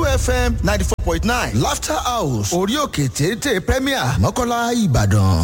fm ninety four point nine laughter house orí òkè téńté premier mọ́kànlá ìbàdàn.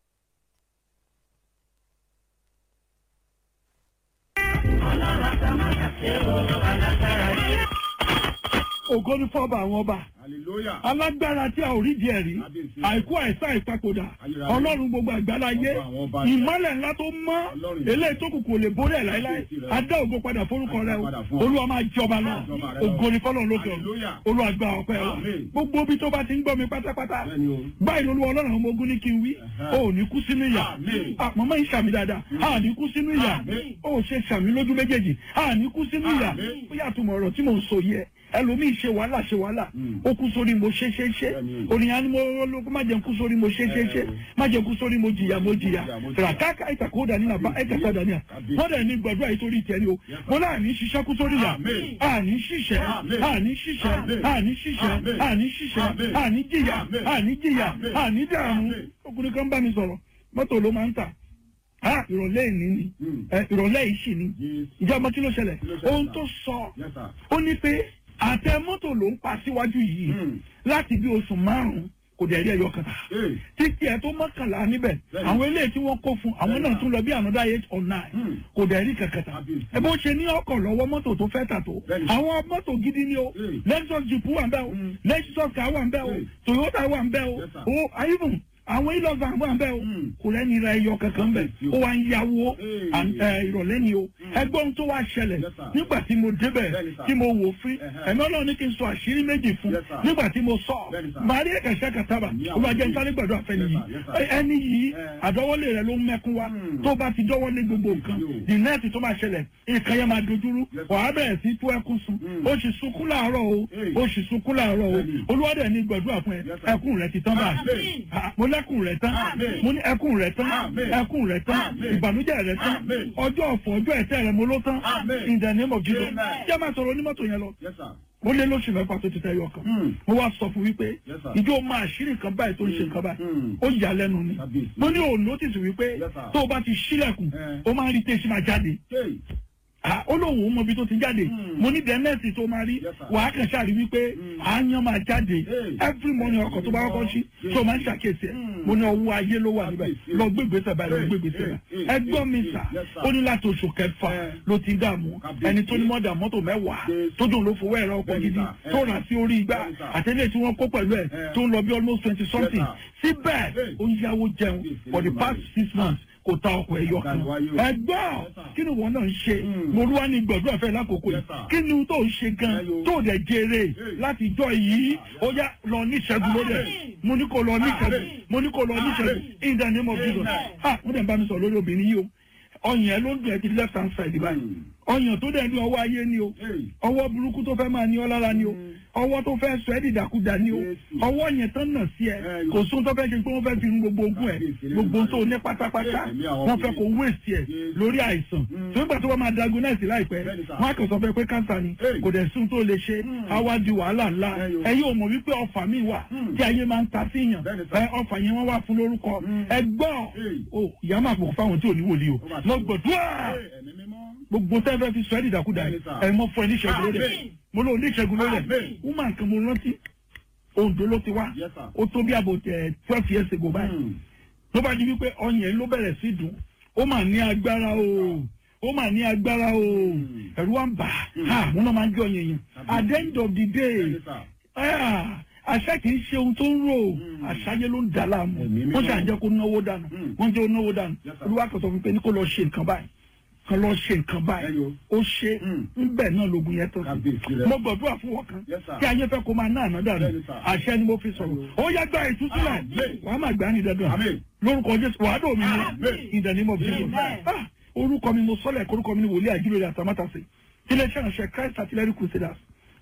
ògo ní fọ́ọ̀bù àwọn ọba hallelujah alágbára tí a ò rí díẹ̀ rí Kábíyèsí. àìkú àìsàn ìpapòdà Ayérayé. ọlọ́run gbogbo àgbáláyé Ọba àwọn ọba ni. ìmọ́lẹ̀ ńlá tó mọ́ Ọlọ́run eléyìí tó kù kò lè borí ẹ̀ láéláé Kábíyèsí rẹ. adá ògo padà forúkọ rẹ o Padà fún ọ. olúwa máa jọba lọ Jọba rẹ lọ. ògo ní fọlọ́run lókè o Hallelujah. olúwa gba ọpẹ́ o Amen. gbogbo ibi tó bá ti ń gbọ́ mi pátápátá Bẹ́ẹ̀ni o. báyìí olúwa ọlọ́run àwọn ọmọ ogun ní kí n wí Ẹ̀hẹ́. o ò ní kú sínú ìyà Amen. àpamọ́ yìí sàmì dáadáa a ní kú sínú ìyà Amen. o ò ṣe sàmì lójú méjèèjì a ní kú sínú ìyà Amen. ó yàtọ̀ mọ̀ ọ̀rọ̀ tí mò ń sọ yẹ ẹlòmíì ṣe wàhálà ṣe wàhálà Mm. ó kú sórí mo ṣe ṣe ṣe Bẹ́ẹ̀ni. ònìyàn ni mo lóko má jẹun kú sórí mo ṣe ṣe ṣe má jẹun kú sórí mo jìyà mo jìyà Mo jìyà. ràkàkà ìtàkó dání nàbà ẹ̀kẹ́sà dání à Kábíyèsí. wọ́n dẹ̀ ní gbàdúrà yìí torí ìtẹ́ni o mo náà ní ṣiṣẹ́ kú sórí yà Amen. àní ṣiṣẹ́ Amen. àní ṣiṣẹ́ Amen. àní ṣiṣẹ́ Amen. àní ṣiṣẹ́ Amen. àní jìyà Amen. àní jìyà Amen. àní dààmú Amen. ọkùnrin kan bá mi sọ̀rọ̀ mọ́tò ló máa ń tà ah ìrọ̀lẹ́ ìní ni Mm. ẹ, ìrọ̀lẹ́ yìí sì ni Yes. ìjọba ọmọ kí ló ṣẹlẹ̀ Kí ló ṣẹlẹ̀, ohun sir? tó sọ Yes, sir. ó ní pé àtẹ mọ́tò ló ń pa síwájú yìí Mm. láti bí oṣù márùn-ún kò dẹ̀ rí ẹyọ kan Hey. títí ẹ tó mọ́kànlá níbẹ̀ Bẹ́ẹ̀ni. àwọn eléyìí tí wọ́n kó fún àwọn Bẹ́ẹ̀ni. náà tún lọ bí another eight or nine Mm. kò dẹ̀ rí kankan ta Kábíyèsí. ẹ bó ṣe ní ọkọ̀ lọ́wọ́ mọ́tò tó fẹ́ tà tó Bẹ́ẹ̀ni. àwọn mọ́tò gidi ni o Mm. lexus jeep wà ń bẹ́ o Mm. lexus car wà ń bẹ́ o Mm. toyota wà ń bẹ́ o Yes, sir. o even àwọn ilọ̀fà wà ń bẹ́ o Mm. kò lẹ́ni ra ẹyọ kankan bẹ́ Kábíyèsí o. ó wà ń yáwó Hey. and, eh, ìrọ̀lẹ́ ni o ẹgbọ́n tó wá ṣẹlẹ̀ Yes, sir. nígbà tí mo débẹ̀ Bẹ́ẹ̀ni, sir. tí mo wò fún Ẹ̀hẹ́. ẹ̀mí ọlọ́run ní kí n sọ àṣírí méjì fún Yes, sir. nígbà tí mo sọ Bẹ́ẹ̀ni, sir. màá rí ẹ̀kẹ́sẹ̀ kàtàbà Ní ó àwọn máa jẹ́ ìdí. nítorí gbàdúrà fẹ́ni Yes, yìí sir. Yes, sir. ẹni yìí Eh. àdọ́wọ́lé rẹ̀ ló ń mẹ́kún wá Hmm. tó bá ti dọ́wọ́lé gbogbo nǹkan Yo. the next tó máa ṣẹlẹ̀ nǹkan yẹn máa dojúrú Yes, sir. wàá bẹ̀rẹ̀ sí tú ẹkún sun Hmm. ó sì sunkún láàárọ̀ o Hey. ó sì sunkún láàárọ̀ o Bẹ́ẹ̀ni. olúwadẹ̀ ní gbàdúrà fún ẹ Yes, sir. ẹkún rẹ ti tán báyìí Amen. Ah, mo lẹ́kùn rẹ̀ tán Amen. mo ní ẹkún rẹ̀ tán Amen. ẹkún rẹ̀ tán Amen. ìbànújẹ́ rẹ̀ tán Amen. ọjọ́ ọ̀fọ̀ ọjọ́ ẹ̀tẹ́ rẹ̀ mo ló tán Amen. in the name of Jesus Amen. jẹ́ máa sọ̀rọ̀ onímọ́tò yẹn lọ Yes, sir. ó lé lóṣù mẹ́fà tó ti tẹ́ yọ kan Hmm. mo wá sọ fún wípé Yes, sir. ìjọ máa ṣírí nǹkan báyìí tó ń ṣe nǹkan báyìí Hmm. ó yà lẹ́nu ni Kábíyèsí. mo ní òun notice wípé Yes, sir. tó o bá ti ṣílẹ̀kùn Eh. ó máa ń rí tẹ́sí máa jáde Hey. Ah, ó lóun ò mọ ibi tó ti jáde Hmm. mo ní dẹ́nẹ́ẹ̀sì tó máa rí Yes, sir. wàá kàn ṣáàrí wípé Hmm. àáyán máa jáde Hey. every morning ọkọ̀ tó bá kọ́kọ́ sí Yes. tó máa ń ṣàkíyèsí ẹ̀ Hmm. mo ní ọwọ́ ayé ló wà níbẹ̀ Kábíyèsí. lọ gbégbèsè báyìí lọ Hey. gbégbèsè Hey. báyìí Hey. ẹgbọ́n mi Hey. sà Yes, sir. ó ní láti oṣù kẹfà Eh. ló ti dààmú Kábíyèsí. ẹni tó ní mọ́dà mọ́tò mẹ́wàá Yes. tó dùn ló fowó ẹ̀rọ ọkọ̀ Bẹ́ẹ̀ni, gidi sir. tó Eh. rà sí orí igbá Bẹ́ẹ̀ni, sir. àtẹlẹ́ tí wọ́n kó pẹ̀lú ẹ̀ Eh. tó ń lọ bí almost twenty something sir. síbẹ̀ Hey. ó ń yáwó jẹun Yes, for the yes, past yes. six months kò ta ọkọ̀ ẹ̀yọ kan That's why you- ẹgbọ́n Yes, sir. kí ni wọn náà ń ṣe Hmm. mo rú wá ní gbọ̀dúrà fẹ́ lákòókò yìí Yes, sir. kí ni tó ń ṣe gan Yeah, yo. tó dẹ̀ jèrè Hey. láti jọ yìí ó yá lọ ní ìṣẹ́gun lórí ẹ̀ mo ní kó lọ ní ìṣẹ́gun Amen. mo ní kó lọ ní ìṣẹ́gun Amen. in the name of Jesus Amen. ah wọ́n dẹ̀ ń bá mi sọ lórí obìnrin yìí o ọyàn ẹ̀ ló ń dùn ẹ́ ti left hand side báyìí Hmm. ọyàn tó dẹ̀ ní ọwọ́ ayé ni o Hey. ọwọ́ burúkú tó fẹ́ máa ní ọ lára ni o Mm. ọwọ́ tó fẹ́ sọ ẹ́ dìdàkudà ni o Jésù. ọwọ́ yẹn tán nà sí ẹ Eh, kò sún tó fẹ́ ṣe pé wọ́n fẹ́ fi irun gbogbo ogún ẹ Kábíyèsí lẹ́nu gbogbo tó rẹ̀. ní pátápátá Ẹ̀mí àwọn wọ́n fẹ́ kó obìnrin. wéèsì ẹ Jésù. lórí àìsàn Mm. tó ń gbà tó wọ́n máa diagnose láìpẹ́ Bẹ́ẹ̀ni sà. wọ́n á kàn sọ fẹ́ pé cancer ni Hey. kò dẹ̀ sún tó lè ṣe Mm. á wá di wàhálà ńlá Eh, yo. ẹ̀yin ò mọ̀ wípé ọfà mi wà Mm. tí ayé máa ń ta síyàn Bẹ́ẹ̀ni sà. ẹ, ọfà yẹn wọ́n wá fún lórúkọ Mm. ẹ gbọ́ Hey. o ìyá máa pò fáwọn tí ò ní wòlíì o Ó máa mo ṣe. gbọ̀dúrà Hey, ẹ̀mí mímọ́. gbogbo tẹ́fẹ́ fi sọ ẹ́ dìdàkudà Bẹ́ẹ̀ni yìí sà. ẹ̀ mọ́ fún ẹ ní ìṣẹ́gun lórí ẹ̀ Amen. mo lóun ní ìṣẹ́gun lórí ẹ̀ Amen. woman kan mo rántí Oǹdó ló ti wá Yes, sir. ó tó bí àbò tẹ twelve years ago báyìí Hmm. ló bá di wípé ọyàn yìí ló bẹ̀rẹ̀ sí dùn ó mà ní agbára o ó mà ní agbára o ẹ̀rù wa ń bà á mo náà máa ń jẹ ọyàn yẹn at the end of the day Bẹ́ẹ̀ni sà. ah, àṣà kì í ṣe ohun tó ń rò àṣàyẹ ló ń dà láàmú Ẹ̀mí mímọ́. wọ́n ṣàǹjẹ́ kó náwó dànù Mm. wọ́n jẹ́ ó náwó dànù Yes, sir. olúwa kan sọ fún mi pé ní kó lọ ṣe nǹkan báyìí kan lọ ṣe nǹkan báyìí Ẹyọ. ó ṣe Mm. ńbẹ náà lógun yẹn tó Kábíyèsí sí rẹ̀. mo gbàdúrà fún wọn kan Yes, sir. kí ayé fẹ́ kó máa ná àná dànù Bẹ́ẹ̀ni, sir. àṣẹ ni mo fi sọ̀rọ̀ Ẹyọ. ó yá gba ìtúsílẹ̀ Amen. wàá máa gbà á ní dandan Amen. lórúkọ jésù wàá dò mí Amen. ní ìdánimọ̀ bí Amen. Ah, orúkọ mi mo sọ́lẹ̀ orúkọ mi ni wòlíì àjílórí àtàmátàsí iléeṣẹ́ ìránṣẹ́ christ artillery crusaders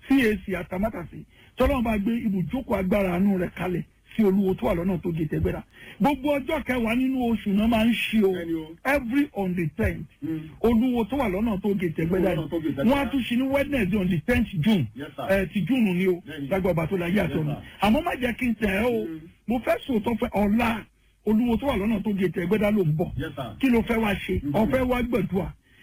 cac àtàmátàsí tọ́lọ́mù bá gbé ibùjókòó agbára àánú rẹ̀ kalẹ̀ sí olúwo tó wà lọ́nà tó gé tẹ́gbẹ́ra gbogbo ọjọ́ kẹwàá nínú oṣù náà máa ń ṣe o Bẹ́ẹ̀ni o. every on the tenth Mm. olúwo tó wà lọ́nà tó gé tẹ́gbẹ́ra Olúwo tó gé yìí Tẹ́gbẹ́dá. wọ́n á tún ṣe ní wednesday on the tenth june Yes, sir. ẹ ti june ni o Bẹ́ẹ̀ni. lágbà ọba tó la yé àti Yes, ọ̀nà sir. àmọ́ má jẹ́ kí n tẹ̀ ẹ́ o Mm. mo fẹ́ sòótọ́ fẹ́ ọ̀la olúwo tó wà lọ́nà tó gé tẹ́gbẹ́dá ló ń bọ̀ Yes, sir. kí ló fẹ́ wá ṣe Mhm. ọ̀fẹ́ wá gbẹ̀dúà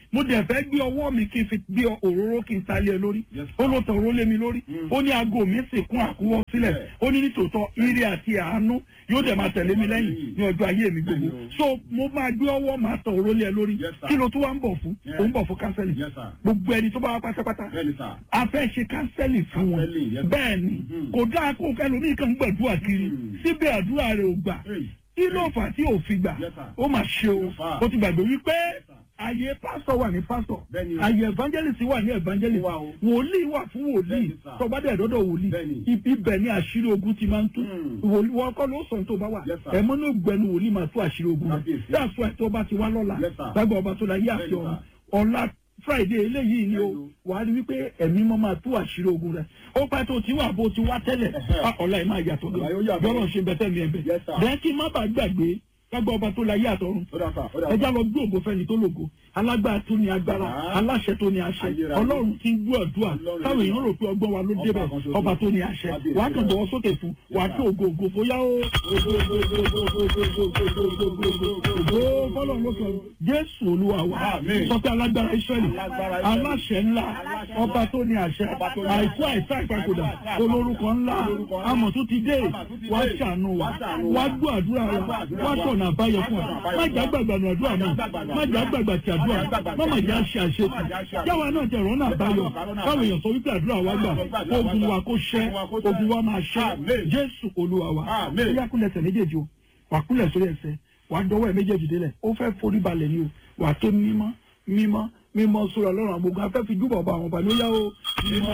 mo dẹ̀ fẹ́ gbé ọwọ́ mi kí n fi gbé òróró kí n ta lé ẹ lórí Yes, ó ló tọ̀ òróró lé mi lórí ó ní aago mi sì kún àkúwọ́ sílẹ̀ ó ní nítòótọ́ ire àti àánú yóò dẹ̀ máa tẹ̀lé mi lẹ́yìn ní ọjọ́ ayé mi gbogbo Bẹ́ẹ̀ni o. so mo máa gbé ọwọ́ máa tọ̀ òróró lé ẹ lórí Yes, sir. kí ló tún wá ń bọ̀ fún Yeah. ó ń bọ̀ fún kánsẹ́lì Yes, sir. gbogbo ẹni tó bá wá pátápátá bẹ́ẹ̀ni sà. a fẹ́ ṣe kánsẹ́lì fún wọn Counseling, yes. bẹ́ẹ̀ ni Mhm. kò dáa kó ẹlòmíì kan gbàdúrà kiri Mhm. síbẹ̀ àdúrà rẹ̀ ò gbà Hey. kí ló fà á tí ò fi gbà Yes, sir. ó mà ṣe o Ló fà á. ó ti gbàgbé wípé Yes, sir. àyè pásítọ̀ wà ní pásítọ̀ Bẹ́ẹ̀ni o. àyè evangelist wà ní evangelist Wà o. wòlíì wà fún wòlíì Bẹ́ẹ̀ni, sir. tọ́gbádẹ́ ẹ̀dọ́dọ̀ wòlíì Bẹ́ẹ̀ni. ibi ibẹ̀ ni àṣírí ogun ti máa ń tú Mm. wòlíì wọn kọ́ ló sọ tó bá wà Yes, sir. ẹ̀mọ́ ní ògbẹ́ni wòlíì máa tú àṣírí ogun rẹ̀ Kábíyèsí. that's why tó bá ti wá lọ́la Yes, sir. lágbà ọba tó la yé àti Bẹ́ẹ̀ni, ọ̀run sir. ọ̀la friday eléyìí ni o Bẹ́ẹ̀ni o. wàá rí wípé ẹ̀mí mọ́ máa tú àṣírí ogun rẹ̀ ó pẹ́ tó ti wà bó ti wá tẹ́lẹ̀ Ẹ̀hẹ́. Ah, ọ̀la ẹ̀ máa yàtọ̀ Ọ̀la yóò yàtọ̀. bọ́lọ̀ ṣe bẹ́tẹ̀ mi ẹ̀bẹ̀ Yes, sir. bẹ́ẹ̀ kí má bàa gbàgbé lágbà ọba tó la yé àtọ̀run ó dà sà ó dà sà. ẹjá lọ gbé ògo fẹ́ni tó lògo alágbára tó ní agbára Ah. aláṣẹ tó ní àṣẹ Ayérayé. ọlọ́run tí ń gbọ́ àdúrà Ọlọ́run táwọn èèyàn rò pé ọgbọ́n wa ló Ọba débẹ̀ kan ṣoṣo. ọba tó ní àṣẹ Kábíyèsí wàá kàn rẹ̀. bọ̀wọ́ sókè fún wàá Yes, tó ògo ògo fóyá ó ògo ògo ògo ògo ògo ògo ògo ògo ògo ògo ògo fọlọ́run ló sọ jésù olúwa wa Àmín. sọ pé alágbára israẹli Alágbára Ísírẹ́lì. aláṣẹ ńlá ọba tó ní àṣẹ Ọba tó ní àìkú àṣẹ. àìsá ìpapòdà Àìkú àìsá olórúkọ ńlá Olórúkọ ńlá. amọ̀ tó ti dé Amọ̀ tó ti wá dé. ṣàánú wa Wá ṣàánú wá wa. gbọ́ àdúrà Wá wa gbọ́ àdúrà wá wa. sọ̀nà àbáyọ fún Wá wa sọ̀nà àbáyọ má fún jà wa. gbàgbà nù àdúrà náà má jà gbàgbà tí àdúrà má má jà ṣe àṣetì jáwa náà jẹ ìrọ́nà àbáyọ káwọn èèyàn sọ wípé àdúrà wa gbà ogun wa kó ṣẹ́ ogun wa máa ṣẹ́ Àmín. jésù olúwa wa Àmín. ó yá kúnlẹ̀ ẹsẹ̀ méjèèjì o wà kúnlẹ̀ sórí ẹsẹ̀ wà dọwọ́ ẹ̀ méjèèjì délẹ̀ ó fẹ́ forí balẹ̀ ni o wà tó mímọ́ mímọ́ mímọ́ sórí ọlọ́run àgbogbo afẹ́ fi júbọ̀ bá àwọn ọba ló yá o mímọ́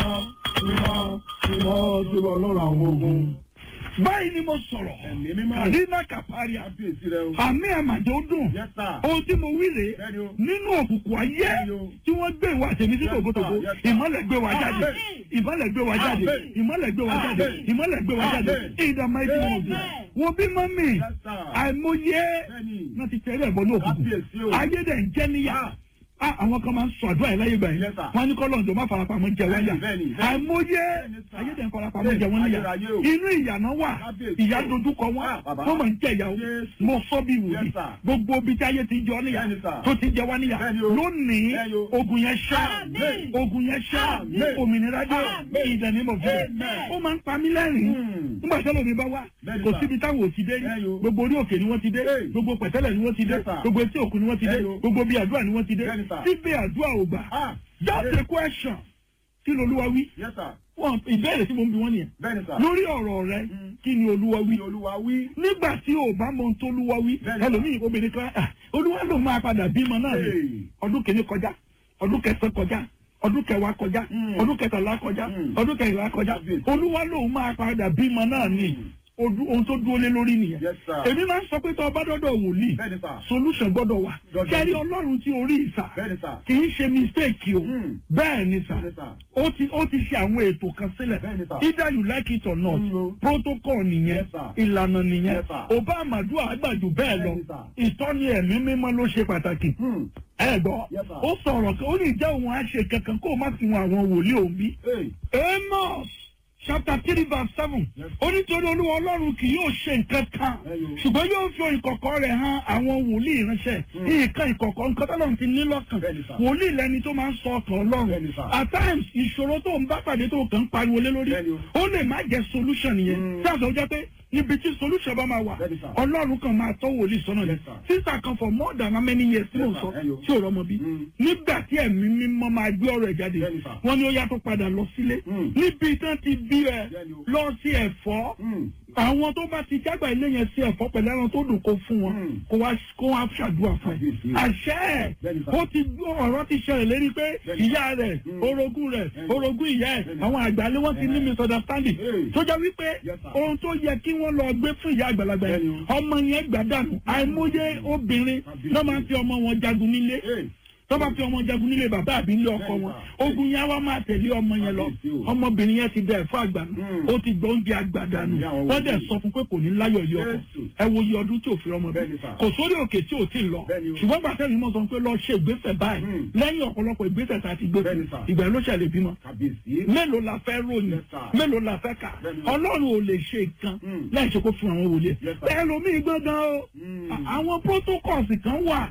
mímọ́ mímọ́ sórí ọlọ́run àwọn ogun. báyìí ni mo sọ̀rọ̀ Ẹ̀mí mímọ́. àdínà kàpárí kábíyèsí rẹ o. àmì àmàjọ dùn Yes, sir. ohun tí mo wí rèé Bẹ́ẹ̀ni o. nínú òkùnkùn ayé Bẹ́ẹ̀ni o. tí wọ́n gbé ìwà tèmi sí Yes, sir. tòbótòbó Yes, sir. ìmọ́lẹ̀ gbé wa jáde Amen. ìmọ́lẹ̀ gbé wa jáde Amen. ìmọ́lẹ̀ gbé wa jáde Amen. ìmọ́lẹ̀ gbé wa jáde Amen. ìdààmú ẹ̀dín wọn bí wo bí mọ́mì Yes, sir. àìmọye Bẹ́ẹ̀ni. náà ti tẹ̀lé ẹ̀bọ ní òkùnkùn Kábíyèsí o. ayé dẹ̀ ń jẹ́ níyà Ah, àwọn kan máa ń sọ àdúrà yìí láyé gbà yín Yes, sir. wọn á ní kọ́ lọ́njọ́ má farapamọ́ jẹ wọ́n yà Bẹ́ẹ̀ni, bẹ́ẹ̀ni, bẹ́ẹ̀ni. àìmọye Bẹ́ẹ̀ni, sir. ayé dẹ̀ ń farapamọ́ jẹ wọ́n níyà Ayérayé o. inú ìyànà wà Kábíyèsí ìyá o. dojúkọ wọn Ah, bàbá. wọ́n máa ń jẹ ìyàwó Yes. mo sọ bí wòlíì Yes, sir. gbogbo ibi tí ayé ti ń jọ níyà Bẹ́ẹ̀ni, sir. tó ti jẹ wá níyà Bẹ́ẹ̀ni o. lónìí Bẹ́ẹ̀ni o. ogun yẹn ṣá Amen. ogun yẹn ṣá Amen. òmìnira dé Amen. ìdánimọ̀ fún Amen. ó máa ń pa mí lẹ́rìn Hmm. nígbà tí ẹlòmíì bá wá Bẹ́ẹ̀ni, kò sir. síbi táwọn ò ti dé rí Bẹ́ẹ̀ni o. gbogbo orí òkè ni wọ́n ti dé Hey. gbogbo pẹ̀tẹ́lẹ̀ ni wọ́n ti dé Yes, sir. gbogbo etí òkun ni wọ́n ti dé Bẹ́ẹ̀ni o. gbogbo bí àdúrà ni wọ́n ti dé Bẹ́ẹ̀ni, sir. síbẹ̀ àdúrà ò gbà Ah. just a question kí ni olúwa wí Yes, sir. wọn ìbéèrè tí mo ń bi wọ́n nìyẹn Bẹ́ẹ̀ni sà. lórí ọ̀rọ̀ rẹ kí ni olúwa wí Kí Olúwa wí. nígbà tí o bá mọ ohun tó olúwa wí Bẹ́ẹ̀ni, sir. ẹlòmíì obìnrin kan ah, olúwa ló máa padà bímọ náà ni Hey. ọdún kìíní kọjá ọdún kẹsàn kọjá ọdún kẹwàá kọjá Mm. ọdún kẹtàlá kọjá Mm. ọdún kẹrìnlá kọjá Kábíyèsí. olúwa ló máa padà bímọ náà ni ojú- ohun tó dúró lé lórí nìyẹn Yes, sir. èmi máa ń sọ pé tó o bá dọ́dọ̀ wòlíì Bẹ́ẹ̀ni sà. solution gbọ́dọ̀ wà Dandan. kẹ́rí ọlọ́run tí orí ìsà Bẹ́ẹ̀ni sà. kì í ṣe mistake o Mm. bẹ́ẹ̀ ni sà Bẹ́ẹ̀ni sà. ó ti ó ti ṣe àwọn ètò kan sílẹ̀ Bẹ́ẹ̀ni sà. either you like it or not Mm, o. protocol nìyẹn Yes, sir. ìlànà nìyẹn Yes, sir. ọba àmàdù àgbàjù bẹ́ẹ̀ lọ Bẹ́ẹ̀ni, sir. ìtọ́ni ẹ̀mí mímọ́ ló ṣe pàtàkì Hmm. ẹ gbọ́ Yes, sir. ó sọ̀rọ̀ kan ó ní ìjà òun á ṣe kankan kó o má fi wọn àwọn wòlíì òun bí Hey. Amos chapter three verse seven Yes. ó nítorí olúwa ọlọ́run kì yóò ṣe nǹkan kan Ẹyọ. ṣùgbọ́n yóò fi ìkọ̀kọ̀ rẹ̀ hàn àwọn wòlíì ránṣẹ́ nǹkan ìkọ̀kọ̀ nǹkan tó lọ́run ti ní lọ́kàn Bẹ́ẹ̀ni, sir. wòlíì lẹni tó máa ń sọ ọkàn ọlọ́run Bẹ́ẹ̀ni, sir. at times ìṣòro tó ń bá pàdé tó kàn ń pariwo lé lórí Bẹ́ẹ̀ni o. ó lè má jẹ́ solution yẹn Mm. tí àṣọ jẹ́ pé níbi tí solution bá máa wà Bẹ́ẹ̀ni, sir. ọlọ́run kan máa tọ́ wòlíì sọ́nà ni Yes, sir. sísà kan for more than how many years tí Yes, mò ń sir. sọ Ẹyọ. tí ò rọmọ bí Mm. nígbà tí ẹ̀mí mímọ́ máa gbé ọ̀rọ̀ ẹ̀ jáde Bẹ́ẹ̀ni, sir. wọ́n ní ó yàtọ̀ padà lọ sílé Mm. níbi tán ti bí ẹ Bẹ́ẹ̀ni o. lọ sí ẹ̀fọ́ Hmm. àwọn tó bá ti jágbà ilé yẹn sí ẹ̀fọ́ pẹ̀lú ẹran tó dùn kó fún wọn Mm. kó wá kó wá ṣàdúrà fún ẹ Kábíyèsí. àṣẹ ẹ̀ Bẹ́ẹ̀ni, sir. ó ti gbọ́ ọ̀rọ̀ ti ṣẹlẹ̀ lérí pé Bẹ́ẹ̀ni. ìyá rẹ̀ Mm. orogún rẹ̀ Bẹ́ẹ̀ni. orogún ìyá ẹ̀ Bẹ́ẹ̀ni. àwọn àgbàlẹ̀ wọn ti ní Bẹ́ẹ̀ni. misunderstanding Hey. tó jẹ́ wípé Yes, sir. ohun tó yẹ kí wọ́n lọ gbé fún ìyá àgbàlagbà yẹn Bẹ́ẹ̀ni o. ọmọ yẹn gbà dànù àìmọye obìnrin Kábíyèsí. ló máa ń fi ọmọ wọn jagun nílé Hey. tó bá fi ọmọ jagun nílé bàbá àbí ilé ọkọ Bẹ́ẹ̀ni, wọn sir. ogun yẹn wá máa tẹ̀lé ọmọ yẹn lọ Kábíyèsí o. ọmọbìnrin yẹn ti dẹ ẹ̀fọ́ àgbànú Mm. ó ti gbọ́ oúnjẹ àgbàdànù Ìyá àwọn wọ́n dẹ̀ wòlíì. sọ fún pé kò ní láyọ̀ ilé ọkọ Jésù. ẹ wo iye ọdún tí ò fi ọmọ bí Bẹ́ẹ̀ni, sir. kò sórí òkè tí ò tí ì lọ Bẹ́ẹ̀ni o. ṣùgbọ́n gbàtẹ́ mi mọ̀ sọ pé lọ ṣe ìgbésẹ̀ báyìí Mm. lẹ́yìn ọ̀pọ̀lọpọ̀ ìgbésẹ̀ tá a ti gbé fún Bẹ́ẹ̀ni, sir. ìgbà ló ṣẹlẹ̀ bímọ Kábíyèsí. mélòó la fẹ́ ròyìn Yes, sir. mélòó la fẹ́ kà Bẹ́ẹ̀ni. ọlọ́run ò lè ṣe nǹkan Mm. láì ṣe kó fún àwọn wòlíì Yes, sir. bẹ́ẹ̀ lomi gbọ́ngàn o Mm. àwọn protocols kan wà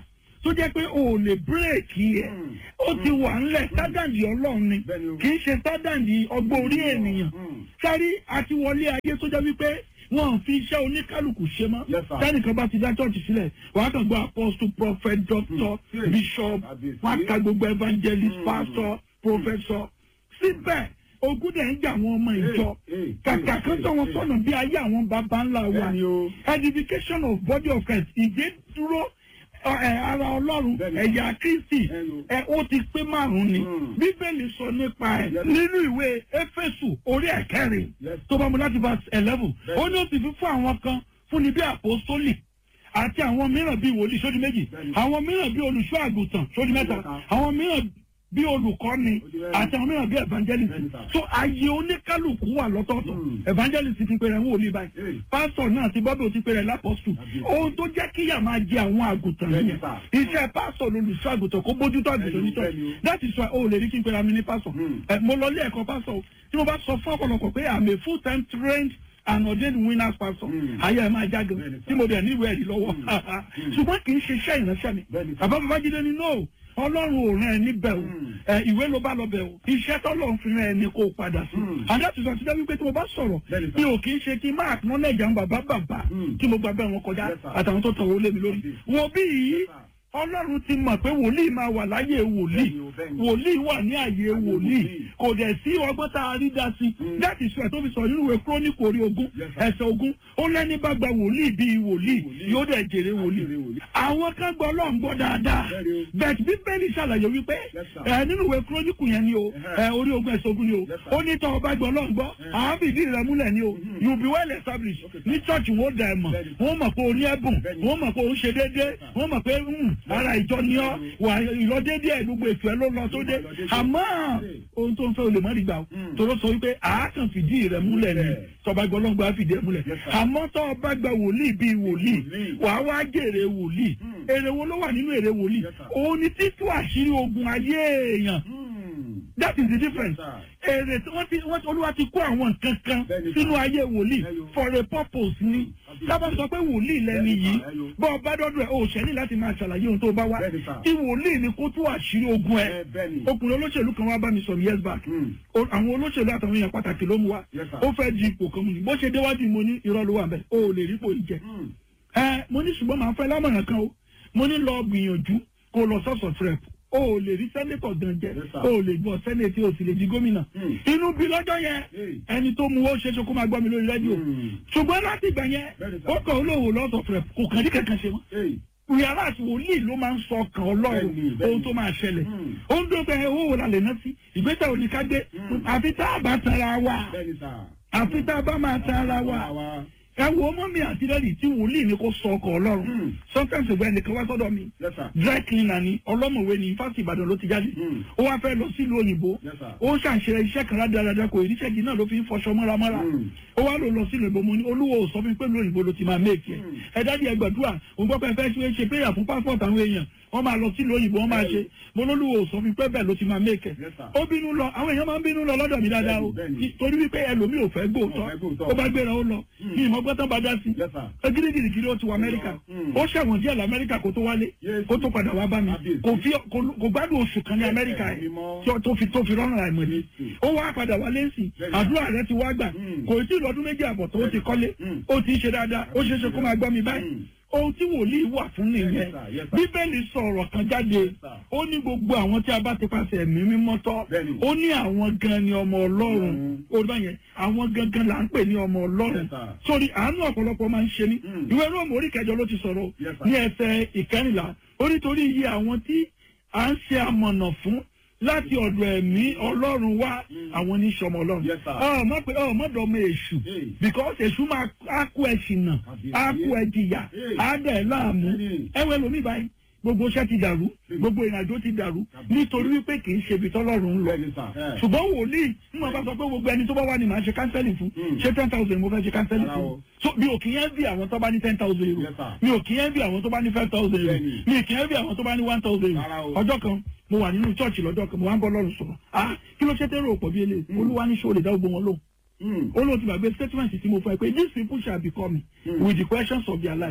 tó jẹ́ pé o ò lè bírèkì ẹ̀ Mm. ó ti wà ńlẹ̀ sádàndì ọlọ́run ni Bẹ́ẹ̀ni o. kì í ṣe sádàndì ọgbọ́n orí ènìyàn Mm. sáré àti wọlé ayé tó jẹ́ wípé wọn ò fi iṣẹ́ oníkálukú ṣe mọ́ Yes, sir. tẹ́nìkan bá ti dá church sílẹ̀ wàá kàn gbọ́ apostle prophet doctor Mm. bishop Àbí- wọ́n á ka gbogbo evangelist Mm. pastor professor síbẹ̀ ogun dẹ̀ ń jà àwọn ọmọ ìjọ Hey, hey, kàkà kan tó wọn hey, sọ̀nà bí ayé àwọn baba ńlá wa Bẹ́ẹ̀ni o. edification of body of Christ ìgbé dúró ẹ, ara ọlọ́run Bẹ́ẹ̀ni. ẹ̀yà kristi Bẹ́ẹ̀ni o. ẹ ó ti pé márùn-ún ni Mm. bíbélì sọ nípa ẹ̀ Yes. nínú ìwé éfésù orí ẹ̀kẹrin Yes. tó bá mu láti verse eleven Bẹ́ẹ̀ni. ó ní ó ti fi fún àwọn kan fún ni bí àpòsólì àti àwọn mìíràn bíi wòlíì sódì méjì Bẹ́ẹ̀ni. àwọn mìíràn bíi olùṣọ́ àgùntàn sódì mẹ́ta mẹ́ta. àwọn mìíràn bíi olùkọ́ni Ó di mẹ́rin. àti àwọn mìíràn bíi evangelist Bẹ́ẹ̀ni, sir. so ayé oníkálukú wà lọ́tọ̀ọ̀tọ̀ Mm. evangelist ti pèrè ń wòlíì báyìí Hey. pásítọ̀ náà ti bọ́bí o ti pèrè lápọ́sù Àbí. ohun tó jẹ́ kíyà máa jẹ àwọn àgùntàn Bẹ́ẹ̀ni, yẹn sir. iṣẹ́ pásítọ̀ lolùṣọ́ àgùntàn kó bójútó àgùntàn Bẹ́ẹ̀ni, nítọ́ bẹ́ẹ̀ni o. that is why o lè rí kí n pèrè àmì ní pásítọ̀ Mm. ẹ mo lọ ilé ẹ̀kọ́ pásítọ̀ o tí mo bá sọ fún ọ̀pọ̀lọpọ̀ pé i'm a full time trained and ordained winners pastor Mm. ayé ẹ máa jágan Bẹ́ẹ̀ni, sir. tí mo dẹ̀ níwèé ẹ̀rí lọ́wọ́ Mm. ṣùgbọ́n kì í ṣe iṣẹ́ ìránṣẹ́ mi Bẹ́ẹ̀ni, sir. bàbá babájídé ni no ọlọ́run ò rán ẹ níbẹ̀ o Mm. ẹ ìwé ló bá lọ bẹ̀ o iṣẹ́ tọ́lọ́run fi rán ẹ ní kó o padà sí Mm. and that is why ti dẹ́ wípé tí mo bá sọ̀rọ̀ Bẹ́ẹ̀ni, sir. mi ò kì í ṣe kí n máa acknowledge àwọn bàbá bàbá Mm. tí mo gba bẹ́ẹ̀ wọn kọjá Yes, sir. àtàwọn tó tàn wọ́n lé mi lórí Yes, wo bí yìí Yes, sir. ọlọ́run ti mọ̀ pé wòlíì máa wà láyé wòlíì Bẹ́ẹ̀ni o, bẹ́ẹ̀ni. wòlíì wà ní àyè wòlíì wòlíì. kò dẹ̀ sí ọgbọ́n tá a rí dá sí Mm. that is why tó fi sọ nínú ìwé kúrónìkì orí ogún Yes, sir. ẹsẹ̀ ogún ó lẹ́ni bá gba wòlíì bíi wòlíì Wòlíì. yóò dẹ̀ jèrè wòlíì Jèrè wòlíì. àwọn kan gbọ́ ọlọ́run gbọ́ dáadáa Bẹ́ẹ̀ni o. bẹ́ẹ̀ bíbélì ṣàlàyé wípé Yes, sir. ẹ nínú ìwé kúrónìkì yẹn ni o Ẹhẹ́. ẹ orí ogún ẹsẹ̀ ogún ni o Yes, sir. ó ní tọ́ ọba gbọ́ ọlọ́run gbọ́ Ẹhẹ́. àwọn fìdí rẹ̀ múlẹ̀ ni o you be well established Okay, sir. ní church wo dà ẹ̀ mọ̀ Bẹ́ẹ̀ni. wọ́n mọ̀ pé o ní ẹ̀bùn Bẹ́ẹ̀ni. wọ́n mọ̀ pé o ń ṣe déédéé wọ́n mọ̀ pé mm, ara ìjọ ni ọ́ wà ìlọdéédé ẹ̀ gbogbo ètò ẹ̀ ló lọ tó dé Ló lọ déédéé. àmọ́ Bẹ́ẹ̀. ohun tó ń fẹ́ o lè mọ́ nígbà o Mm. tòró sọ wípé àákàn fìdí rẹ̀ múlẹ̀ ni Bẹ́ẹ̀. tọba gbọ́ ọlọ́run gba fìdí ẹ̀ múlẹ̀ Yes, sir. àmọ́ tọ́ ọba gba wòlíì bíi wòlíì Wòlíì. wàá wá jèrè wòlíì Mm. èrè wo ló wà nínú èrè wòlíì Yes, sir. òun ni títú àṣírí ogun ayé èèyàn Mm. that is the difference Yes, èrè tí wọ́n ti wọ́n ti olúwa ti kó àwọn nǹkan kan Bẹ́ẹ̀ni, sínú sir. ayé wòlíì Ẹyọ. for a purpose ni Àbí. sábà sọ pé wòlíì lẹni Bẹ́ẹ̀ni, yìí sir. Ẹyọ. bọ́ ọ bá dọ́dọ̀ ẹ̀ o ṣẹ́ni láti máa ṣàlàyé ohun tó bá wá Bẹ́ẹ̀ni, sir. tí wòlíì ni kó tú àṣírí ogun ẹ̀ Ẹ, bẹ́ẹ̀ni. ọkùnrin olóṣèlú kan wá bá mi sọ years back Mm. O- àwọn olóṣèlú àtàwọn èèyàn pàtàkì ló mú wa Yes, sir. ó fẹ́ di ipò kan mu ni bó ṣe déwájú mo ní irọ́ ló wà bẹ́ẹ̀ o ò lè rí ipò yìí jẹ Mm. ẹ mo ní ṣùgbọ́n màá fẹ́ lámọ̀ràn kan o mo ní lọ gbìyànjú kó o lọ sọ́sọ̀ trep o ò lè rí sẹ́nétọ̀ gan jẹ Yes, sir. o ò lè gbọ́ sẹ́nétì o sì lè di gómìnà Mm. inú bí lọ́jọ́ yẹn Hey. ẹni tó mu ó ṣe é ṣe kó máa gbọ́ mi lórí rédíò Mm. ṣùgbọ́n láti ìgbà yẹn Bẹ́ẹ̀ni, sir. ó kàn ó lòwò lọ́sọ̀ trep kò kàn ní kankan ṣe mọ́ Hey. yàrá àti wòlíì ló máa ń sọ ọkàn ọlọ́run Bẹ́ẹ̀ni, bẹ́ẹ̀ni. ohun tó máa ṣẹlẹ̀ Mm. ó ń dókè owó wo la lè ná sí ìgbésẹ̀ òní ká gbé Mm. àfi tá a bá tara wa Bẹ́ẹ̀ni, sir. àfi tá a bá máa tara wa Wa. ẹ wo ọmọ mi àti lẹ́yìn tí wòlíì ni kò sọ ọkàn ọlọ́run Mm. sometimes ìgbà ẹnìkan wá sọ́dọ̀ mi Yes, sir. dry cleaner ni ọlọ́mọ̀wé ni fásitì ìbàdàn ló ti jáde Mm. ó wá fẹ́ lọ sílùú òyìnbó Yes, sir. ó ṣàṣe iṣẹ́ kan rádaràda kò ìríṣẹ́ yìí náà ló fi ń fọṣọ mọ́ramọ́ra Mm. ó wá lò lọ sílùú òyìnbó mo ní olúwo ò sọ fún mi pé lóyìnbó ló ti máa méèkì ẹ Mm. ẹ dáàdi ẹ gbàdúrà òun gbọ́ pé ẹ fẹ́ ṣe ṣe prayer fún passport àwọn èèyàn wọ́n máa lọ sílùú òyìnbó wọ́n máa ṣe mo lólúwo ò sọ fún mi pé bẹ́ẹ̀ ló ti máa méèkì ẹ Yes, sir. ó bínú lọ àwọn èèyàn máa ń bínú lọ lọ́dọ̀ mi dáadáa o Bẹ́ẹ̀ni, bẹ́ẹ̀ni. torí wípé ẹlòmíì ò fẹ́ gbóòótọ́ Ò fẹ́ gbóòótọ́. ó bá gbéra ó lọ Mm. ní ìmọ̀ gbọ́tàn bá dá sí Yes, sir. gírígírí ó ti wọ amẹ́ríkà Mm. ó ṣẹ̀wọ̀n díẹ̀ lamẹ́ríkà kó tó wálé Yes. kó tó padà wá bá mi Kábíyèsí. kò fi kò- kò gbádùn oṣù kan ní amẹ́ríkà yìí Mímọ́. tí ó- tó fi tó fi rọ́nà àìmọ̀dé Yes. ó wá padà wálé sí Bẹ́ẹ̀ni. àdúrà rẹ ti wá gbà Mm. kò tí ì lọ́dún méjì àbọ̀ tó ti kọ́lé Mm. ó ti ń ṣe dáadáa ó ṣeé ṣe kó máa gbọ́ mi báyìí Mm. ohun tí wòlíì wà fún nìyẹn Yes, sir. Yes, sir. bíbélì sọ ọ̀rọ̀ kan jáde Yes, sir. ó ní gbogbo àwọn tí a bá ti pàṣẹ ẹ̀mí mímọ́ tọ́ Bẹ́ẹ̀ni. ó ní àwọn gan ni ọmọ ọlọ́run Mm. ó bá yẹn àwọn gangan là ń pè ní ọmọ ọlọ́run Yes, sir. sórí àánú ọ̀pọ̀lọpọ̀ máa ń ṣe ní Mm. ìwé róòmù orí kẹjọ ló ti sọ̀rọ̀ Yes, sir. ní ẹsẹ̀ ìkẹrìnlá ó nítorí iye àwọn tí à ń ṣe amọ̀nà fún láti ọ̀dọ̀ ẹ̀mí ọlọ́run wá Mm. àwọn oníṣọmọ ọlọ́run Yes, sir. ọmọ pé ọmọ dọ̀mọ èṣù Hey. because èṣù máa á kó ẹ ṣìnà á kó ẹ jìyà Hey. á dẹ̀ láàmú Hey. ẹwẹ́ lomi báyìí gbogbo iṣẹ́ ti dàrú gbogbo ìrìnàjò ti dàrú nítorí wípé kì í ṣe ibi tọ́lọ́run ń lọ Bẹ́ẹ̀ni, sir. Eh. ṣùgbọ́n wòlíì ń mọ̀ bá sọ pé gbogbo ẹni tó bá wà ní màá ṣe kánsẹ́lì fún Mm. ṣé ten thousand mo fẹ́ ṣe kánsẹ́lì Rárá fún o. so mi ò kì í yẹn bí àwọn tó bá ní ten thousand euro Yes, sir. mi ò kì í yẹn bí àwọn tó bá ní five thousand euro Bẹ́ẹ̀ni. mi ò kì í yẹn bí àwọn tó bá ní one thousand Rárá euro o. ọjọ́ kan mo wà nínú church lọ́jọ́ kan mo wá ń bọ́ lọ́rùn sọ̀rọ̀ ah kí ló ṣe tẹ́rọ òpọ̀ bí eléyìí olúwa ní ṣó lè dá gbogbo wọn lóhùn Mm. ó lóun ti gbàgbé statement tí mo fọ ẹ pé these people shall be coming Mm. with the questions of their life Ah.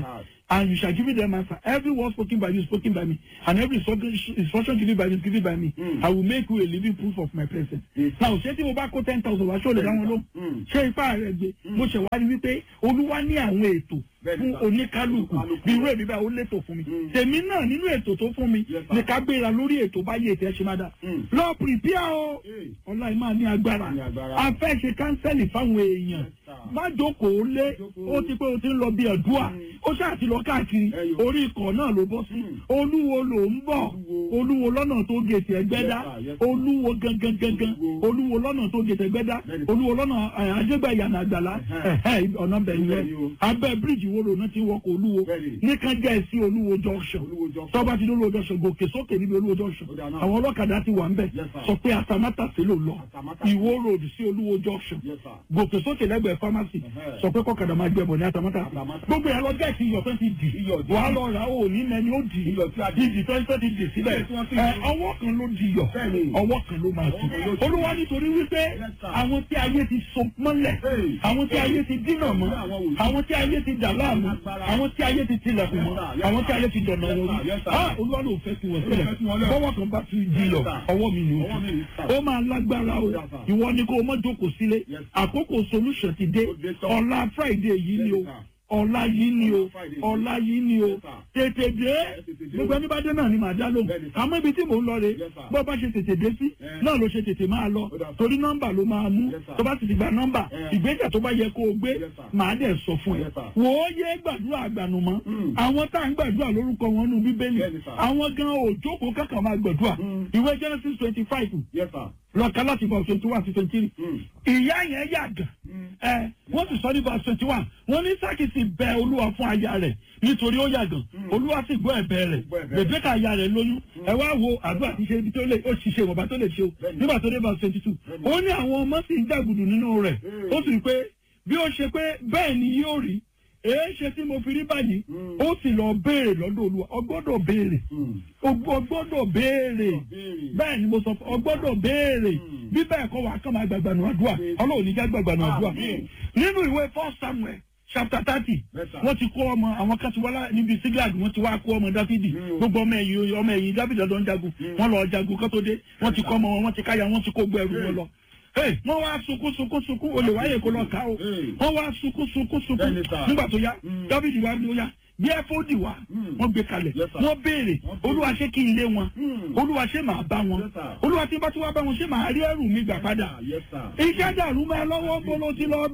and you shall give me them answer every word spoken by you is spoken by me and every instruction instruction given by you is given by me Mm. I will make you a living proof of my presence. Yes. now ṣé tí mo bá kó ten thousand wá ṣé o lè dá wọn lóhùn Mm. ṣé ipá rẹ gbé mo ṣe wá rí wípé olúwa ní àwọn ètò Bẹ́ẹ̀ni, fún sir. oníkálukú Oníkálukú. bí irú èmi báyìí ó létò fún mi Mm. tèmi náà nínú ètò tó fún mi Yes, sir. ní ká gbéra lórí ètò báyìí ètò ẹ ṣe má dá Mm. lọ pìrìpíà o Hey. ọlá ẹ máa ní agbára Ní agbára. a fẹ́ ṣe kánsẹ́lì fáwọn èèyàn Yes, sir. má jókòó lé Jókòó. ó ti pé o ti ń lọ bí ẹ̀dúà Mm. ó ṣáà ti lọ káàkiri Ẹyọ. orí ikọ̀ náà ló bọ́ sí Mm. olúwo ló ń bọ̀ Olúwo. olúwo lọ́nà tó gèsè ẹgbẹ́dá Yes, sir. Yes, sir. olúwo gangan gangan Olúwo. olúwo lọ́nà tó gèsè ẹgbẹ́dá Bẹ́ẹ̀ni. olúwo lọ́nà eh, ajégbà ìyànà àgbàlá Ẹ̀hẹ́. ẹ̀hẹ́, ọ̀nà bẹ̀yìn rẹ̀ Bẹ́ẹ̀ni o. abẹ́ bíríìjì wo lòun ti wọkọ̀ olúwo Bẹ́ẹ̀ni. nìkan jẹ́ sí olúwo junction Olúwo junction. tọ́ba ti dé olúwo junction gòkè sókè níbi olúwo junction Ó dáa náà. àwọn ọlọ́kadà ti wà ń bẹ̀ Yes, sir. sọ pé atamátàsí ló lọ Atamátàsé. ìwó road sí olúwo junction Yes, sir. gòkè sókè lẹ́gbẹ̀ẹ́ pharmacy Ẹ̀hẹ́. sọ pé kọ́kadà máa gbẹ̀bọ̀ ní atamátàsí Atamátàsé. gbogbo ẹ̀ lọ gẹ̀ẹ́sì iyọ̀ tó ti dì Iyọ̀ dì. wàá lọ rà ó ní mẹ́ni ó dì Iyọ̀ tí a dì. ìdì tó tó ti dì síbẹ̀ Iyọ̀ tí wọ́n ti ẹ dì. ọwọ́ kan ló di yọ̀ Bẹ́ẹ̀ni. ọwọ́ kan ló máa Ọwọ́ kan ló tù di. olúwa nítorí wípé Yes, sir. àwọn tí ayé ti so mọ́lẹ̀ Hey. àwọn tí ayé ti dínà mọ́ Àwọn wòlíì. àwọn tí ayé ti dà láàmú Agbára. àwọn tí ayé ti tilẹ̀kùn Yes, mọ́ sir. Yes, àwọn sir. tí ayé ti dọ̀nà Yes, wọn sir. rí Yes, sir. ah olúwa ló fẹ́ fi wọ́n Olúwa sílẹ̀ fẹ́ fi wọ́n lẹ̀. bọ́wọ́ kan bá ti di yọ̀ Yes, sir. ọwọ́ mi ni ó Ọwọ́ mi ni, tù sir. ó máa lágbára o Yes, sir. ìwọ ni kó o mọ́ jókòó sílé Yes, sir. àkókò solution ti dé Ó dé tán. ọ̀la friday yìí ni o Yes, sir. ọ̀la yìí ni o Ọ̀la Friday. ọ̀la yìí ni o Yes, sir. tètè dé tètè dé gbogbo o. ẹni bá dé náà ni màá dá lóhùn Bẹ́ẹ̀ni, sir. àmọ́ ibi tí mò ń lọ rè Yes, sir. bó bá ṣe tètè dé sí Eh. náà ló ṣe tètè máa lọ Ó dà, sir. torí nọ́mbà ló máa mú Yes, sir. tó bá ti ti gba nọ́mbà Eh. ìgbésẹ̀ tó bá yẹ kó o gbé Yes, sir. màá dẹ̀ sọ fún ẹ Yes, sir. wò ó yé gbàdúrà àgbànùmọ́ Mm. àwọn tá à ń gbàdúrà lórúkọ wọn nù bíbélì Bẹ́ẹ̀ni, sir. àwọn gan òjókòó kankan máa gbàdúrà Mm. ìwé genesis twenty five Yes, sir. lọ́ọ̀ká láti bọ̀ twenty one to twenty three Mm. ìyá yẹn yàgàn ẹ wọ́n sì sọ ní verse twenty one wọ́n ní sákì sì bẹ olúwa fún aya rẹ̀ nítorí ó yàgàn olúwa sì gbọ́ ẹ̀bẹ̀ rẹ̀ Gbọ́ ẹ̀bẹ̀ rẹ̀. bèbèkà aya rẹ̀ lóyún ẹ wá wo àdúrà tí ṣe ibi tó lè ó sì ṣe ìwọ̀nba tó lè ṣe o Bẹ́ẹ̀ni. nígbà tó dé verse twenty two Bẹ́ẹ̀ni. ó ní àwọn ọmọ sì ń jàgùdù nínú rẹ̀ Mm. ó sì rí pé bí ó ṣe pé bẹ́ẹ̀ ni yóò rí èé ṣe tí mo fi rí báyìí Mm. ó sì lọ béèrè lọ́dọ̀ olúwa ọ gbọ́dọ̀ béèrè Mm. o gbọ́dọ̀ béèrè béèrè. bẹ́ẹ̀ ni mo sọ fún ọ gbọ́dọ̀ béèrè Mm. bí bẹ́ẹ̀ kọ́ wàá kàn máa gbàgbà nù àdúrà Béèrè. ọlọ́run ní já gbàgbà nù àdúrà Àmín. nínú ìwé first samuel chapter thirty Yes, sir. wọ́n ti kó ọmọ àwọn kan ti wá lá- níbi siglag wọ́n ti wá kó ọmọ dáfídì Mm. gbogbo ọmọ ẹ̀yìn ọmọ ẹ̀yìn dáfídì ọ̀dọ́ ń jagun wọ́n lọ jagun kó tó dé wọ́n ti kọ́ ọmọ wọn wọ́n ti káyà wọ́n ti kó gbọ́ ẹrù wọn lọ. Hey, wọ́n wá sunkún sunkún sunkún olè wáyé kó lọ ká o Hey. wọ́n wá sunkún sunkún sunkún Bẹ́ẹ̀ni, sir. nígbà tó yá Mm. dáfídì wá ní ó yá bí ẹfọ́dì wá Mm. wọ́n gbé kalẹ̀ Yes, sir. wọ́n béèrè Wọ́n béèrè. olúwa ṣé kí n lé wọn Mm. olúwa ṣé màá bá wọn Yes, sir. olúwa tí bá tí wá bá wọn ṣé màá rí ẹrù mi gbà padà Yes, sir. iṣẹ́ dàrú mọ́ ẹ lọ́wọ́ bó ló ti lọ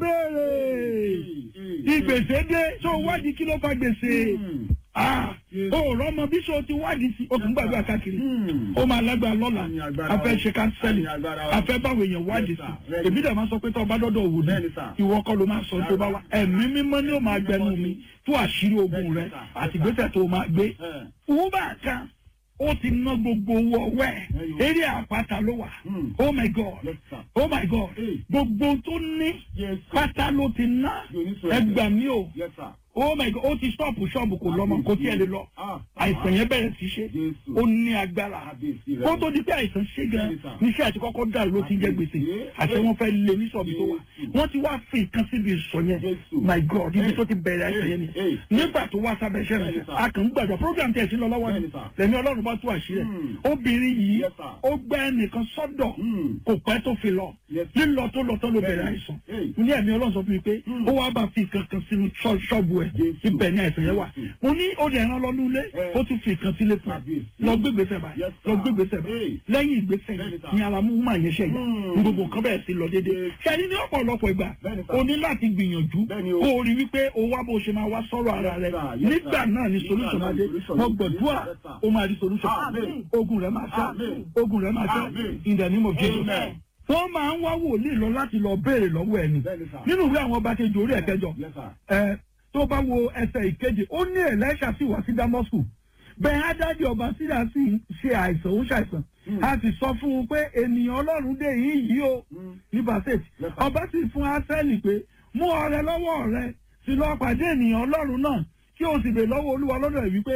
béèrè ìgbèsè dé tó wádìí kí ló fa gbèsè Mm. ah Yes. o rọmọ bí so ti wádìí sí okùn gbàgbé káàkiri Mm. ó máa lágbára lọ́la Àmì agbára a fẹ́ o. ṣe kánsẹ́lì Àmì agbára o. a fẹ́ báwo èèyàn wádìí Yes, sí sir. Bẹ́ẹ̀ni. èmi dẹ̀ máa sọ pé tó o bá dọ́dọ̀ wò ní Bẹ́ẹ̀ni, sir. ìwọ kọ́ ló máa sọ tó bá wá ẹ̀mí mímọ́ ni ó máa gbẹnu mi tó àṣírí ogun Bẹ́ẹ̀ni, rẹ sir. àti ìgbésẹ̀ tó o máa gbé Eh. wúbà kan ó ti ná gbogbo owó ọwọ́ ẹ̀ Ẹyọ. eré àpáta ló wà Mm. oh my god Yes, sir. oh my god Hey. gbogbo tó ní Yes, sir. pátá ló ti ná Yóò ní sọ ẹgbà mi o Yes, sir. oh my god ó ti stọ́ọ̀pù ṣọ́ọ̀bù kò lọ́mọ kò tiẹ̀ lè lọ Ah. àìsàn yẹn bẹ̀rẹ̀ sí ṣe Jésù. ó ní agbára Kábíyèsí rẹ. kó tó di pé àìsàn ṣe gan Bẹ́ẹ̀ni, sir. níṣẹ́ àti kọ́kọ́ dàrú ló ti ń jẹ́ gbèsè Kábíyèsí. àṣẹ wọn fẹ́ lé ní sọ̀bì tó wà Jésù. wọ́n ti wá fi nǹkan síbi ìsọ̀ yẹn Jésù. my god ibi Hey. tó ti bẹ̀rẹ̀ àìsàn yẹn ni Hey. nígbà tó wá sábẹ́ iṣẹ́ Bẹ́ẹ̀ni, rẹ̀ sir. a kàn ń gbàgbọ́ program tẹ̀ sí lọ lọ́wọ́ ni Bẹ́ẹ̀ni, sir. lẹ́ni ọlọ́run bá tú àṣírí ẹ̀ Hmm. obìnrin yìí Yes, sir. ó gbẹ́ ẹnìkan sọ́dọ̀ Mm. kò pẹ́ tó fi lọ Yes. lílọ tó lọ tó ló bẹ̀rẹ̀ Bẹ́ẹ̀ni. àìsàn Hey. mo ní ẹ̀mí ọlọ́run sọ fún mi pé Hmm. ó wá bá fi kankan sínú ṣọ́- ṣọ́ọ̀bù ẹ̀ Jésù. ibẹ̀ ni àìsàn yẹn wà Jésù. mo ní ó dẹ̀ rán lọ nílé Eh. ó tún fi kan sílé fún ẹ Kábíyèsí. lọ gbégbèsè báyìí Yes, sir. lọ gbégbèsè báyìí Hey. lẹ́yìn ìgbésẹ̀ Bẹ́ẹ̀ni, yìí sir. ni ara mú máa yẹn ṣe yà Hmm. gbogbo nǹkan bẹ̀rẹ̀ sí lọ déédéé Yes. ṣẹ́ni ní ọ̀pọ̀lọpọ̀ ìgbà Bẹ́ẹ̀ni, sir. o ní láti gbìyànjú Bẹ́ẹ̀ni o. kó o rí wípé o wá bó o ṣe máa wá sọ̀rọ̀ ara Yes, rẹ sir. Yes, nígbà sir. náà ni Nígbà solution náà máa ni dé solution mo dé. gbàdúrà Yes, sir. o máa rí solution Amen. ogun rẹ máa ṣá Amen. ogun rẹ máa ṣá Amen. in the name of Jesus Amen. wọ́n máa ń wá wòlíì lọ láti lọ béèrè lọ́wọ́ ẹni Bẹ́ẹ̀ni, sir. nínú ìwé àwọn ọba kejì orí ẹ̀kẹjọ Yes, sir. ẹ tó bá wo ẹsẹ̀ ìkeje ó ní ẹlẹ́ṣà sì wá sí damascus bẹ́ẹ̀ ádájọ́ ọba sídà sì ń ṣe àìsàn ó ṣàìsàn a sì sọ fún un pé ènìyàn ọlọ́run dé yìí yìí o Mm. ní basset Yes, sir. ọba sì fún asẹ́lì pé mú ọrẹ lọ́wọ́ rẹ sì lọ pàdé ènìyàn ọlọ́run náà kí o sì bè lọ́wọ́ olúwa lọ́dọ̀ ẹ̀ wípé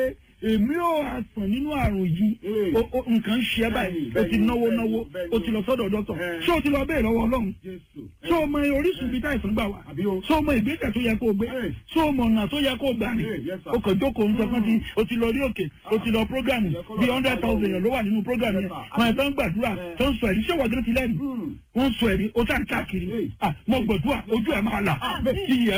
èmi ò àsàn nínú àrùn yìí Ee. o- o- nǹkan ń ṣe ẹ́ báyìí o ti Bẹ́ẹ̀ni, náwó bẹ́ẹ̀ni, náwó bẹ́ẹ̀ni. o ti lọ sọ́dọ̀ dọ́tọ̀ Ẹ. ṣé o ti lọ bẹ́ẹ̀ lọ́wọ́ ọlọ́run Jésù. ṣé o mọ orísun bíi táìsàn gbà wá Àbí o. ṣé o mọ ìgbésẹ̀ tó yẹ kó o gbé Ẹ. ṣé o mọ ọ̀nà tó yẹ kó o gbà rìn Ẹ, yes, sir. o kàn jókòó ń sọ fún ti o ti lọ rí òkè o ti lọ prógámù Ẹ, kọ́ lọ bíi bá hundred wa thousand lọ. èèyàn ló wà nínú prógámù Yes, yẹn sir. wọn ẹ̀ tó ń gbàdúrà Ẹ. tó ń sọ ẹ̀rí ṣé wọ́n ti lẹ́nu Hmm. wọ́n ń sọ ẹ̀rí o tá ń káàkiri Ẹ. Ah, mo gbàdúrà ojú ẹ̀ máa là Àmín. iyì ẹ̀